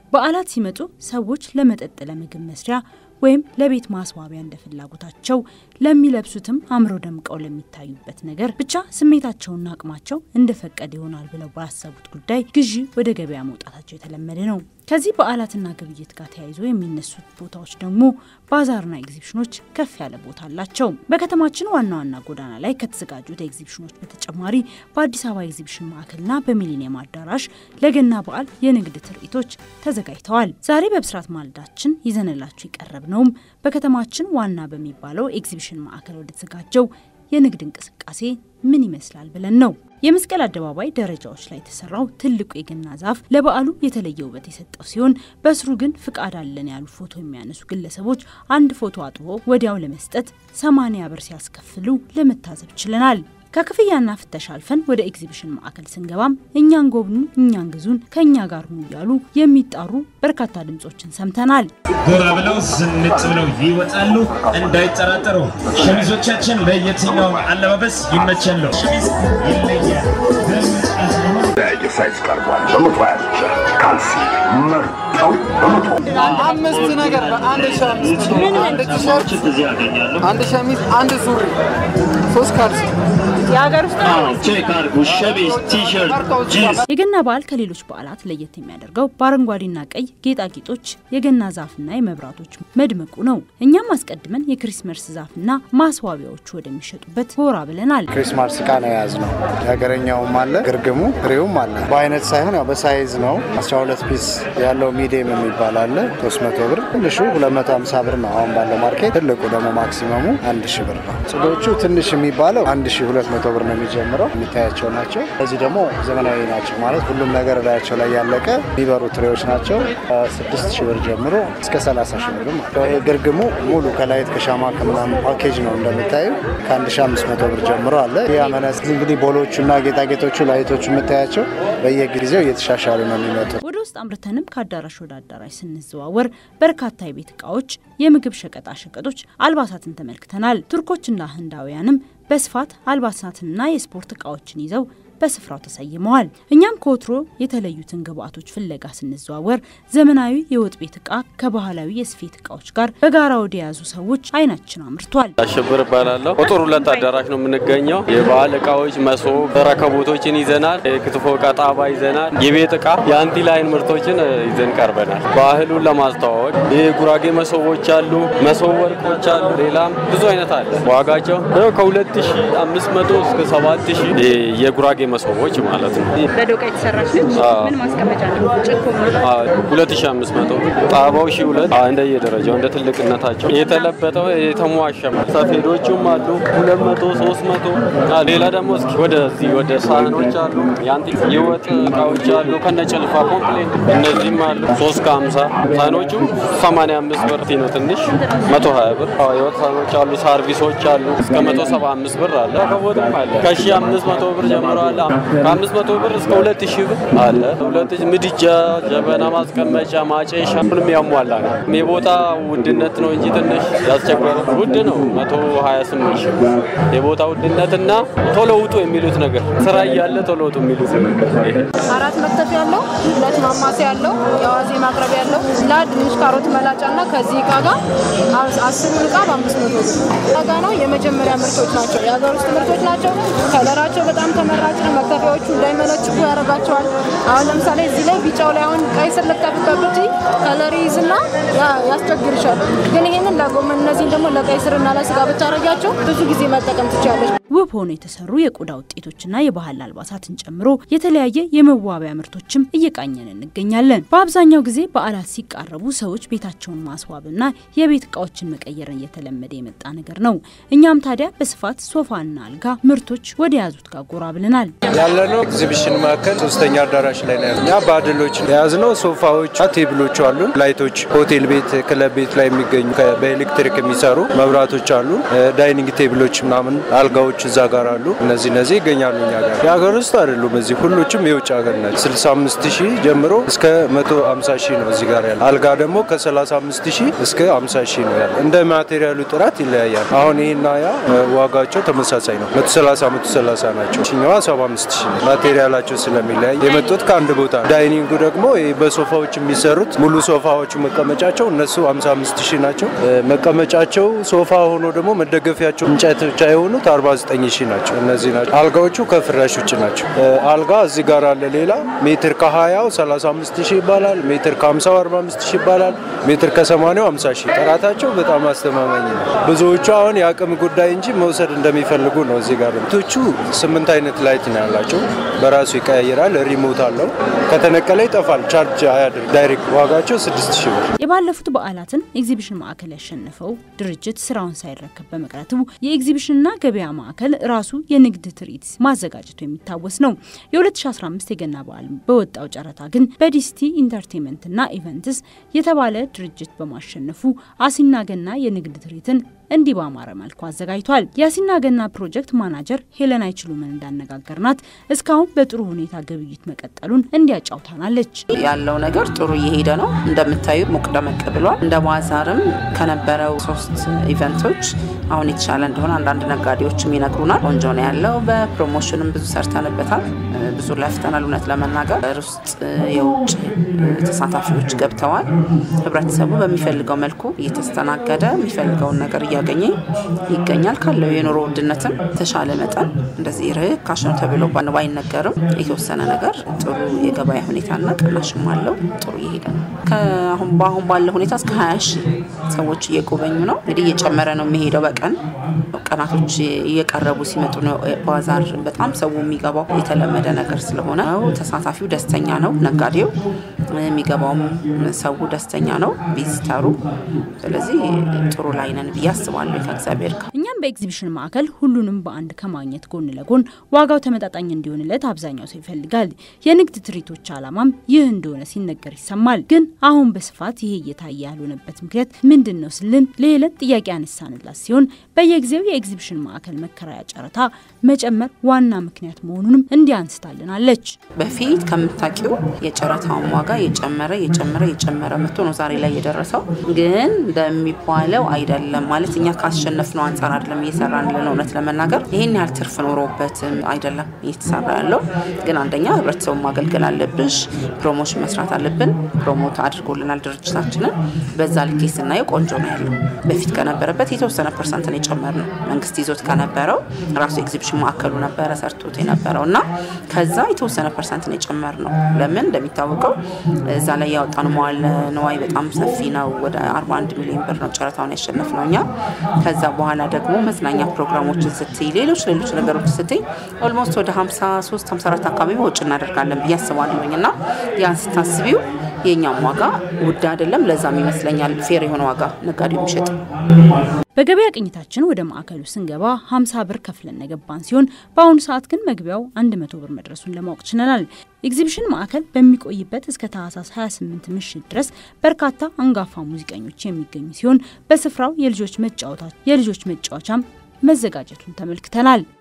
በዓላት ሲመጡ ሰዎች ለመጠጥ፣ ለምግብ መስሪያ ወይም ለቤት ማስዋቢያ እንደ ፍላጎታቸው ለሚለብሱትም አምረው ደምቀው ለሚታዩበት ነገር ብቻ ስሜታቸውና አቅማቸው እንደፈቀደ ይሆናል ብለው ባሰቡት ጉዳይ ግዢ ወደ ገበያ መውጣታቸው የተለመደ ነው። ከዚህ በዓላትና ግብይት ጋር ተያይዞ የሚነሱት ቦታዎች ደግሞ ባዛርና ኤግዚቢሽኖች ከፍ ያለ ቦታ አላቸው። በከተማችን ዋና ዋና ጎዳና ላይ ከተዘጋጁት ኤግዚቢሽኖች በተጨማሪ በአዲስ አበባ ኤግዚቢሽን ማዕከልና በሚሊኒየም አዳራሽ ለገና በዓል የንግድ ትርኢቶች ተዘጋጅተዋል። ዛሬ በብስራት ማለዳችን ይዘንላችሁ የቀረብ ነውም በከተማችን ዋና በሚባለው ኤግዚቢሽን ማዕከል ወደተዘጋጀው የንግድ እንቅስቃሴ ምን ይመስላል ብለን ነው። የመስቀል አደባባይ ደረጃዎች ላይ የተሰራው ትልቁ የገና ዛፍ ለበዓሉ የተለየ ውበት የሰጠው ሲሆን በስሩ ግን ፍቃድ አለን ያሉ ፎቶ የሚያነሱ ግለሰቦች አንድ ፎቶ አጥቦ ወዲያው ለመስጠት ሰማንያ ብር ሲያስከፍሉ ለመታዘብ ችለናል። ከክፍያና ፍተሻ አልፈን ወደ ኤግዚቢሽን ማዕከል ስንገባም እኛን ጎብኙ፣ እኛን ግዙን፣ ከእኛ ጋር ሁኑ እያሉ የሚጣሩ በርካታ ድምጾችን ሰምተናል። ጎራ ብለው ዝንጥ ብለው ይወጣሉ። እንዳይጠራጠሩ ሸሚዞቻችን ለየትኛው አለባበስ ይመቻሉ። ሸሚዝ ይለያል። የተለያየ ሳይዝ ቀርቧል። በመቶ ሀያ ብቻ ካልሲ መርጠው በመቶ አምስት ነገር በአንድ ሺህ አምስት አንድ ቲሸርት፣ አንድ ሸሚዝ፣ አንድ ሱሪ፣ ሶስት ካልሲ የሀገር ውስጥ ቼክ አድርጉ። ሸሚዝ፣ ቲሸርት፣ ጂንስ የገና በዓል ከሌሎች በዓላት ለየት የሚያደርገው በአረንጓዴና ቀይ ጌጣጌጦች የገና ዛፍና የመብራቶች መድመቁ ነው። እኛም አስቀድመን የክሪስመስ ዛፍና ማስዋቢያዎቹ ወደሚሸጡበት ጎራ ብለናል። ክሪስማስ እቃ ነው የያዝነው። የሀገረኛውም አለ፣ ግርግሙ ፍሬውም አለ። በአይነት ሳይሆን ያው በሳይዝ ነው። 12 ፒስ ያለው ሚዲየም የሚባል አለ 300 ብር፣ ትንሹ 250 ብር ነው አሁን ባለው ማርኬት። ትልቁ ደግሞ ማክሲመሙ 1000 ብር ነው። ጽዶቹ ትንሽ የሚባለው 1200 ብር ነው የሚጀምረው። የሚታያቸው ናቸው። እዚህ ደግሞ ዘመናዊ ናቸው ማለት ሁሉም ነገር እላያቸው ላይ ያለቀ የሚበሩ ትሬዎች ናቸው። 6000 ብር ጀምሮ እስከ 30 ሺህ ብር ማለት ነው። ግርግሙ ሙሉ ከላይት ከሻማ ከምናምን ፓኬጅ ነው እንደምታዩ ከ1500 ብር ጀምሮ አለ። ያ መነጽ እንግዲህ ቦሎቹና ጌጣጌጦቹ ላይቶቹ የምታያቸው በየጊዜው እየተሻሻሉ ነው የሚመጡት። ወደ ውስጥ አምርተንም ከአዳራሽ ወደ አዳራሽ ስንዘዋወር በርካታ የቤት እቃዎች፣ የምግብ ሸቀጣ ሸቀጦች፣ አልባሳትን ተመልክተናል። ቱርኮችና ህንዳውያንም በስፋት አልባሳትንና የስፖርት እቃዎችን ይዘው በስፍራው ተሰይመዋል። እኛም ከወትሮ የተለዩትን ግብአቶች ፍለጋ ስንዘዋወር ዘመናዊ የወጥ ቤት እቃ ከባህላዊ የስፌት እቃዎች ጋር በጋራ ወደ ያዙ ሰዎች አይናችን አምርቷል። አሸብር እባላለሁ። ቁጥር ሁለት አዳራሽ ነው የምንገኘው። የባህል እቃዎች፣ መሶብ፣ ረከቦቶችን ይዘናል። የክትፎ እቃ ጣባ ይዘናል። የቤት እቃ የአንቲ ላይን ምርቶችን ይዘን ቀርበናል። ባህሉን ለማስተዋወቅ የጉራጌ መሶቦች አሉ፣ መሶብ ወርቆች አሉ፣ ሌላም ብዙ አይነት አለ። ዋጋቸው ከ2500 እስከ 7000 የጉራጌ መሶቦች ማለት ነው። በዶቃ የተሰራች ነች። ምን ማስቀመጫ ነው? ጭኮ ሁለት ሺ አምስት መቶ ጣባው ሺ ሁለት እንደየደረጃው እንደ ትልቅነታቸው የተለበጠው የተሟሸ ሰፌዶቹም አሉ ሁለት መቶ ሶስት መቶ ሌላ ደግሞ እስኪ ወደዚህ ወደ ሳህኖች አሉ የአንቲ የወጥ እቃዎች አሉ ከነ ጭልፋ ኮምፕሌት እነዚህም አሉ ሶስት ከሀምሳ ሳህኖቹ ሰማንያ አምስት ብር ነው ትንሽ መቶ ሀያ ብር የወጥ ሳህኖች አሉ ሰርቪሶች አሉ እስከ መቶ ሰባ አምስት ብር አለ ከቦትም አለ ከሺ አምስት መቶ ብር ጀምሮ አለ ከአምስት መቶ ብር እስከ ሁለት ሺህ ብር አለ። ሁለት ሺህ ምድጃ፣ ጀበና ማስቀመጫ፣ ማጨሻ ሁሉም ያሟላ ነው። የቦታ ውድነት ነው እንጂ ትንሽ ያስቸገረ ውድ ነው። መቶ ሀያ ስምንት ሺህ የቦታ ውድነትና ቶሎ ውጡ የሚሉት ነገር ስራ እያለ ቶሎ ውጡ የሚሉት ነገር አራት መክተፍ ያለው ሁለት ማማሰያ ያለው የአዋዜ ማቅረቢያ ያለው ላድ ድንች፣ ካሮት መላጫ እና ከዚህ እቃ ጋር አስሩን እቃ በአምስት መቶ ብር ዋጋ ነው። የመጀመሪያ ምርቶች ናቸው። የሀገር ውስጥ ምርቶች ናቸው። ከለራቸው በጣም ተመራጭ ነው። መክተፊያዎቹ እንዳይመነጭጉ ያደርጋቸዋል። አሁን ለምሳሌ እዚህ ላይ ቢጫው ላይ አሁን ቀይ ስር ልከፍበት ብትይ ከለር ይዝና ያስቸግርሻል። ግን ይሄንን ለጎመን እነዚህን ደግሞ ለቀይ ስርና ለስጋ ብታረጊያቸው ብዙ ጊዜ መጠቀም ትችላለች። ውብ ሆነው የተሰሩ የቆዳ ውጤቶችና የባህል አልባሳትን ጨምሮ የተለያየ የመዋቢያ ምርቶችም እየቃኘን እንገኛለን። በአብዛኛው ጊዜ በዓላት ሲቃረቡ ሰዎች ቤታቸውን ማስዋብና የቤት እቃዎችን መቀየርን እየተለመደ የመጣ ነገር ነው። እኛም ታዲያ በስፋት ሶፋና አልጋ ምርቶች ወደ ያዙት ጋር ጎራ ብለናል። ያለነው ኤግዚቢሽን ማዕከል ሶስተኛ አዳራሽ ላይ ነው። እኛ ባድሎች የያዝነው ሶፋዎች፣ ቴብሎች አሉን። ላይቶች ሆቴል ቤት፣ ክለብ ቤት ላይ የሚገኙ በኤሌክትሪክ የሚሰሩ መብራቶች አሉ። ዳይኒንግ ቴብሎች ምናምን አልጋዎች እዛ ጋር አሉ። እነዚህ እነዚህ ይገኛሉ እኛ ጋር። የሀገር ውስጥ አይደሉም። እዚህ ሁሎችም የውጭ ሀገር ናቸው። 65 ሺህ ጀምሮ እስከ 150 ሺህ ነው እዚህ ጋር ያለ። አልጋ ደግሞ ከ35 ሺህ እስከ 50 ሺህ ነው ያለ። እንደ ማቴሪያሉ ጥራት ይለያያል። አሁን ይህና ያ ዋጋቸው ተመሳሳይ ነው። 130 130 ናቸው። ችኛዋ 75 45 ሺህ ነው። ማቴሪያላቸው ስለሚለያይ የመጡት ከአንድ ቦታ ነው። ዳይኒንጉ ደግሞ ይህ በሶፋዎች የሚሰሩት ሙሉ ሶፋዎቹ መቀመጫቸው እነሱ 55 ሺህ ናቸው። መቀመጫቸው ሶፋ ሆኖ ደግሞ መደገፊያቸው እንጨት ብቻ የሆኑት 49 ሺህ ናቸው። እነዚህ ናቸው። አልጋዎቹ ከፍራሽ ውጭ ናቸው። አልጋ እዚህ ጋር አለ። ሌላ ሜትር ከ20 35 ሺህ ይባላል። ሜትር ከ50 45 ሺህ ይባላል። ሜትር ከ80 50 ሺህ። ጥራታቸው በጣም አስተማማኝ ነው። ብዙዎቹ አሁን የአቅም ጉዳይ እንጂ መውሰድ እንደሚፈልጉ ነው። እዚህ ጋር ቶቹ ስምንት አይነት ላይት ነው ያላቸው። በራሱ ይቀያይራል። ሪሞት አለው። ከተነቀለ ይጠፋል። ቻርጅ አያድር። ዳይሬክት ዋጋቸው 6 ሺህ ብር። የባለፉት በዓላትን ኤግዚቢሽን ማዕከል ያሸነፈው ድርጅት ስራውን ሳይረከብ በመቅረቱ የኤግዚቢሽንና ገበያ ማዕከል ራሱ የንግድ ትርኢት ማዘጋጀቱ የሚታወስ ነው። የ2015 የገና በዓል በወጣው ጨረታ ግን በዲስቲ ኢንተርቴንመንትና ኢቨንትስ የተባለ ድርጅት በማሸነፉ አሲና ገና የንግድ ትርኢትን እንዲህ በአማረ መልኩ አዘጋጅቷል። የአሲና ገና ፕሮጀክት ማናጀር ሄለን አይችሉምን እንዳነጋገርናት እስካሁን በጥሩ ሁኔታ ግብይት መቀጠሉን እንዲያጫውታናለች። ያለው ነገር ጥሩ እየሄደ ነው። እንደምታዩ ሞቅ ደመቅ ብሏል። እንደ ባዛርም ከነበረው ሶስት ኢቨንቶች አሁን የተሻለ እንደሆነ አንዳንድ ነጋዴዎችም ይነግሩናል። ቆንጆ ነው ያለው። በፕሮሞሽንም ብዙ ሰርተንበታል። ብዙ ለፍተናል። እውነት ለመናገር ውስጥ የውጭ ተሳታፊዎች ገብተዋል። ህብረተሰቡ በሚፈልገው መልኩ እየተስተናገደ የሚፈልገውን ነገር እያገኘ ይገኛል። ካለው የኑሮ ውድነትም ተሻለ መጠን እንደዚህ ርካሽ ነው ተብሎ ባይነገርም የተወሰነ ነገር ጥሩ የገበያ ሁኔታና ቅናሽም አለው። ጥሩ እየሄደ ነው። ከአሁን በአሁን ባለ ሁኔታ እስከ 20 ሺህ ሰዎች እየጎበኙ ነው። እንግዲህ እየጨመረ ነው የሚሄደው በቀን ቀናቶች እየቀረቡ ሲመጡ ነው። ባዛር በጣም ሰው የሚገባው የተለመደ ነገር ስለሆነ ተሳታፊው ደስተኛ ነው። ነጋዴው የሚገባውም ሰው ደስተኛ ነው። ቪዚተሩ ስለዚህ ጥሩ ላይ ነን ብዬ አስባለሁ ከእግዚአብሔር ጋር። እኛም በኤግዚቢሽን ማዕከል ሁሉንም በአንድ ከማግኘት ጎን ለጎን ዋጋው ተመጣጣኝ እንዲሆንለት አብዛኛው ሰው ይፈልጋል። የንግድ ትርኢቶች ዓላማም ይህ እንደሆነ ሲነገር ይሰማል። ግን አሁን በስፋት ይሄ እየታየ ያልሆነበት ምክንያት ምንድን ነው ስልን ለሄለን ጥያቄ ያነሳንላት ሲሆን በየጊዜው የኤግዚቢሽን ማዕከል መከራያ ጨረታ መጨመር ዋና ምክንያት መሆኑንም እንዲህ አንስታልናለች። በፊት ከምታውቂው የጨረታውን ዋጋ የጨመረ የጨመረ የጨመረ መጥቶ ነው ዛሬ ላይ የደረሰው። ግን እንደሚባለው አይደለም ማለት እኛ ካሸነፍነው አንጻር አይደለም እየሰራ ያለነው። እውነት ለመናገር ይህን ያህል ትርፍ ኖሮበትም አይደለም እየተሰራ ያለው። ግን አንደኛ ህብረተሰቡን ማገልገል አለብሽ፣ ፕሮሞሽን መስራት አለብን። ፕሮሞት አድርጎልናል ድርጅታችንን። በዛ ልኬ ስናየው ቆንጆ ነው ያለው። በፊት ከነበረበት የተወሰነ ፐርሰንት ነው የጨመርነው። መንግስት ይዞት ከነበረው ራሱ ኤግዚቢሽን ማዕከሉ ነበረ ሰርቶት የነበረው እና ከዛ የተወሰነ ፐርሰንት ነው የጨመርነው። ለምን እንደሚታወቀው እዛ ላይ ያወጣነው መዋለ ንዋይ በጣም ሰፊ ነው። ወደ 41 ሚሊዮን ብር ነው ጨረታውን ያሸነፍነው እኛ። ከዛ በኋላ ደግሞ መዝናኛ ፕሮግራሞችን ስትይ፣ ሌሎች ሌሎች ነገሮች ስትይ ኦልሞስት ወደ 53 54 አካባቢ ወጪ እናደርጋለን ብዬ አስባለሁኝ እና ያን ስታስቢው የእኛም ዋጋ ውድ አይደለም። ለዛም ይመስለኛል ፌር የሆነ ዋጋ ነጋዴው የሚሸጥ በገበያ ቅኝታችን ወደ ማዕከሉ ስንገባ 50 ብር ከፍለን የገባን ሲሆን በአሁኑ ሰዓት ግን መግቢያው 100 ብር መድረሱን ለማወቅ ችለናል። ኤግዚቢሽን ማዕከል በሚቆይበት እስከ ታህሳስ 28 ምሽት ድረስ በርካታ አንጋፋ ሙዚቀኞች የሚገኙ ሲሆን በስፍራው የልጆች መጫወቻም መዘጋጀቱን ተመልክተናል።